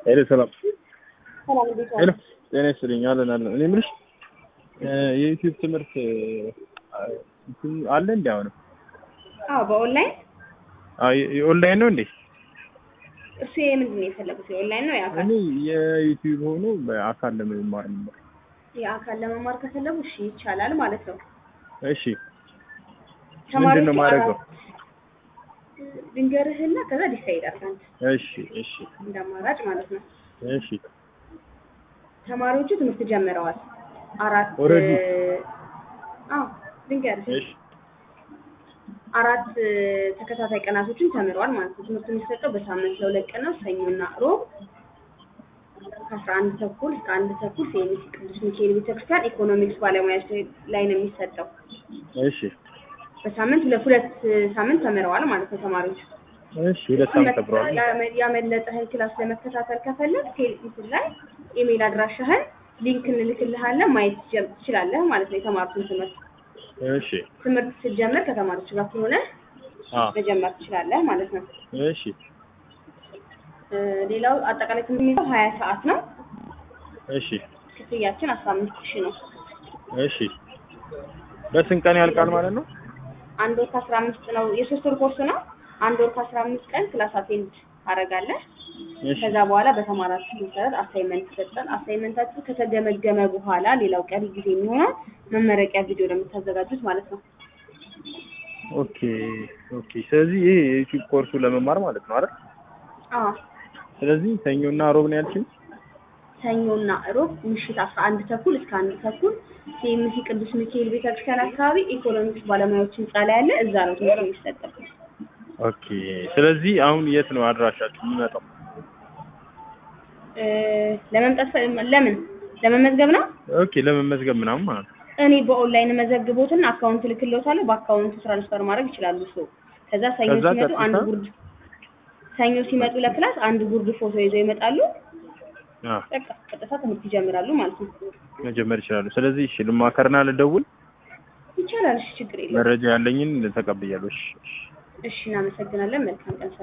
ሄሎ ሰላም ሰላም እንዴት ሄሎ ዋሉ? ጤና ይስጥልኝ አለን አለን እኔ የምልሽ የዩቲዩብ ትምህርት እንትን አለ እንዲ አሁንም አዎ በኦንላይን ኦንላይን ነው እንዴ እሱ የምንድን ነው የፈለጉት? የኦንላይን ነው የአካል? እኔ የዩቲዩብ ሆኖ በአካል ለመማር ነበር የአካል ለመማር ከፈለጉ እሺ ይቻላል ማለት ነው። እሺ ምንድን ነው ማድረገው ድንገርህና ከዛ ዲሳይድ አድርግ አንተ እሺ እሺ እንደ አማራጭ ማለት ነው። እሺ ተማሪዎቹ ትምህርት ጀምረዋል። አራት Already? አዎ ድንገርህ እሺ አራት ተከታታይ ቀናቶችን ተምረዋል ማለት ነው። ትምህርቱ የሚሰጠው በሳምንት ለሁለት ቀን ነው። ሰኞና ሮብ ከአስራ አንድ ተኩል እስከ አንድ ተኩል ሴሚሲ ቅዱስ ሚካኤል ቤተክርስቲያን ኢኮኖሚክስ ባለሙያዎች ላይ ነው የሚሰጠው። እሺ በሳምንት ሁለት ሁለት ሳምንት ተምረዋል ማለት ነው ተማሪዎች። እሺ ሁለት ሳምንት ተብሯል ያመ- ያመለጠህን ክላስ ለመከታተል ከፈለግ ቴሌቪዥን ላይ ኢሜል አድራሻህን ሊንክ እንልክልሃለን ማየት ትችል- ትችላለህ ማለት ነው። የተማሩትን ትምህርት እሺ ትምህርት ስትጀምር ከተማሪዎች ጋር ከሆነ አ መጀመር ትችላለህ ማለት ነው። እሺ እ፣ ሌላው አጠቃላይ ትምህርት የሚይዘው ሀያ ሰዓት ነው። እሺ ክፍያችን አስራ አምስት ሺህ ነው። እሺ በስንት ቀን ያልቃል ማለት ነው አንድ ወር ከአስራ አምስት ነው የሶስት ወር ኮርስ ነው። አንድ ወር ከአስራ አምስት ቀን ክላስ አቴንድ ታደርጋለህ። እሺ ከዛ በኋላ በተማራችሁ መሰረት አሳይመንት ይሰጣል። አሳይመንታችሁ ከተገመገመ በኋላ ሌላው ቀሪ ጊዜ የሚሆነው መመረቂያ ቪዲዮ ለምታዘጋጁት ማለት ነው። ኦኬ ኦኬ ስለዚህ ይሄ የዩቲዩብ ኮርሱ ለመማር ማለት ነው አይደል አዎ ስለዚህ ሰኞና ሮብ ነው ያልሽኝ ሰኞና እሮብ ምሽት አስራ አንድ ተኩል እስከ አንድ ተኩል ሲኤምሲ ቅዱስ ሚካኤል ቤተክርስቲያን አካባቢ ኢኮኖሚክስ ባለሙያዎች ህንጻ ላይ ያለ እዛ ነው ትምህርት የሚሰጠው። ኦኬ ስለዚህ አሁን የት ነው አድራሻችሁ የሚመጣው እ፣ ለመምጣት ፈ- ለምን ለመመዝገብ ነው? ኦኬ ለመመዝገብ ምናምን ማለት ነው እኔ በኦንላይን መዘግቦትና አካውንት ልክልዎታለሁ። በአካውንቱ ትራንስፈር ማድረግ ይችላሉ። ሰው ከዛ ሰኞ ከዛ ሲመጡ ቀጥታ? አንድ ጉርድ ሰኞ ሲመጡ ለክላስ አንድ ጉርድ ፎቶ ይዘው ይመጣሉ። አ በቃ ቀጥታ ትምህርት ይጀምራሉ ማለት ነው። መጀመር ይችላሉ ስለዚህ እሺ ልማከርና ልደውል ይቻላል። እሺ ችግር የለውም። መረጃ ያለኝን ተቀብያለሁ እሺ እሺ እሺ እናመሰግናለን። መልካም ቀን።